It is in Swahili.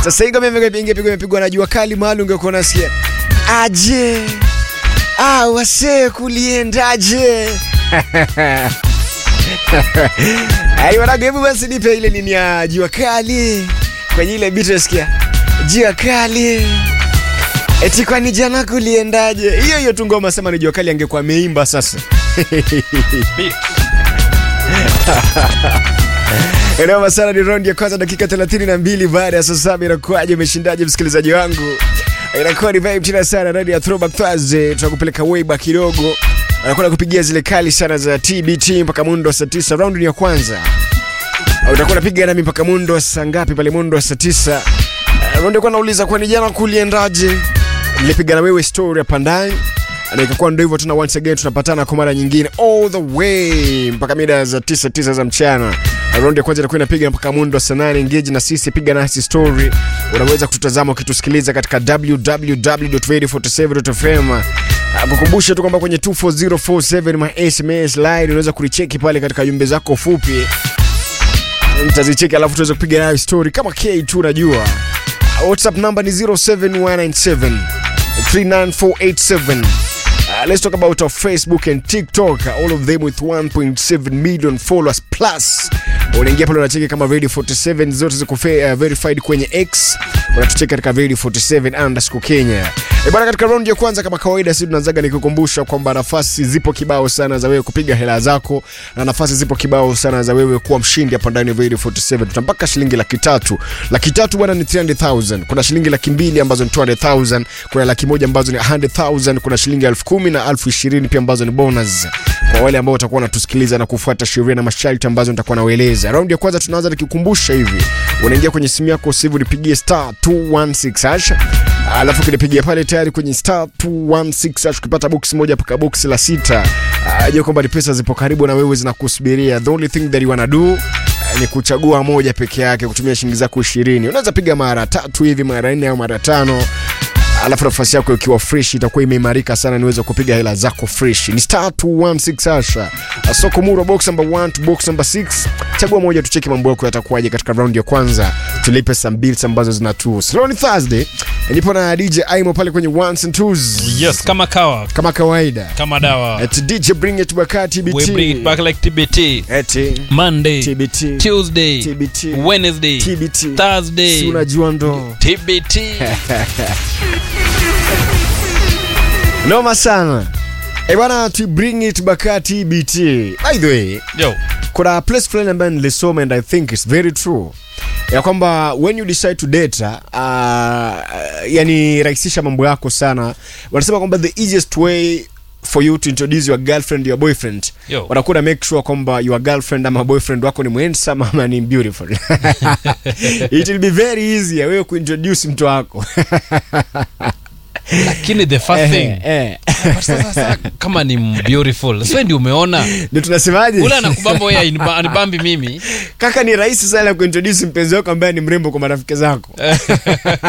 Sasa hii ngoma ingepigwa imepigwa na jua kali mahali ungekuwa unasikia aje ah, wasee kuliendaje? Ai wanangu, hebu basi nipe ile nini ya jua kali kwenye ile beat nasikia jua kali eti kwani jana kuliendaje? Hiyo hiyo tu ngoma sema ni jua kali angekuwa ameimba sasa. Enoma sana ni round ya kwanza dakika 32 baada ya saa saba inakuwaje umeshindaje msikilizaji wangu? Inakuwa ni vibe tena sana ndani ya Throwback Thursday tunakupeleka way back kidogo. Anakwenda kupigia zile kali sana za TBT mpaka mundo saa 9 round ni ya kwanza. Utakuwa unapiga nami mpaka mundo saa ngapi pale mundo saa 9. Uh, round kwa nauliza kwani jana kuliendaje? Nilipiga na wewe story hapa ndani na ikakuwa ndio hivyo tena, once again tunapatana kwa mara nyingine all the way mpaka mida za tisa tisa za mchana. Raundi ya kwanza itakuwa inapiga mpaka mundo saa nane. Engage na sisi, piga nasi story. Unaweza kututazama ukitusikiliza katika www.radio47.fm. Kukumbusha tu kwamba kwenye 24047 ma SMS line unaweza kulicheki pale katika jumbe zako fupi, mtazicheki alafu tuweze kupiga nayo story kama K2. Unajua WhatsApp number ni 07197 39487. Uh, let's talk about our Facebook and TikTok, all of them with 1.7 million followers plus. Unaingia pale unacheki kama Radio 47 zote ziko uh, verified kwenye X. Unatucheki katika Radio 47 underscore Kenya. E bwana, katika round ya kwanza kama kawaida, sisi tunaanzaga nikikukumbusha kwamba nafasi zipo kibao sana za wewe kupiga hela zako na nafasi zipo kibao sana za wewe kuwa mshindi hapa ndani ya Radio 47. Tutampaka shilingi laki tatu. Laki tatu bwana ni 300,000. Kuna shilingi laki mbili ambazo ni 200,000. Kuna laki moja ambazo ni 100,000. Kuna shilingi elfu kumi na elfu ishirini pia ambazo ni bonus kwa wale ambao watakuwa wanatusikiliza na kufuata sheria na masharti ambazo nitakuwa nawaeleza. Raundi ya kwanza tunaanza nikikumbusha hivi, unaingia kwenye simu yako sasa hivi unipigie star 216 hash, alafu kinipigia pale tayari kwenye star 216 hash, ukipata box moja mpaka box la sita, ajua kwamba ni pesa zipo karibu na wewe zinakusubiria. The only thing that you wanna do ni kuchagua moja peke yake kutumia shilingi zako 20. Unaweza piga mara tatu hivi, mara nne au mara tano alafu nafasi yako ikiwa fresh itakuwa imeimarika sana, niweze kupiga hela zako fresh. Ni star 216 hasha soko muro box number 1 to box number 6. Chagua moja, tucheki mambo yako yatakuwaje katika round ya kwanza, tulipe some bills ambazo zina tu. Slow ni Thursday, nipo na DJ Aimo pale kwenye ones and twos Yes, kama kawa, kama kawaida. kama dawa. At DJ bring it back at TBT. We bring it back like TBT. Eti Monday, TBT. Tuesday, TBT. Wednesday, TBT. Si Thursday, unajua ndo TBT. noma sana. Eh bwana, tu bring it back at TBT. By the way, Yo, kuna place fulani ambayo nilisoma and I think it's very true ya kwamba when you decide to date uh, yani rahisisha mambo yako sana. Wanasema kwamba the easiest way for you to introduce your girlfriend your boyfriend Yo. wanakuwa na make sure kwamba your girlfriend ama boyfriend wako ni handsome ama ni beautiful it will be very easy ya wewe kuintroduce mtu wako lakini the first Eh, thing eh. but sasa sasa kama ni beautiful sio ndio umeona ndio tunasemaje ule anakubamba wewe aniba- anibambi mimi kaka ni rahisi sana kuintroduce mpenzi wako ambaye ni mrembo kwa marafiki zako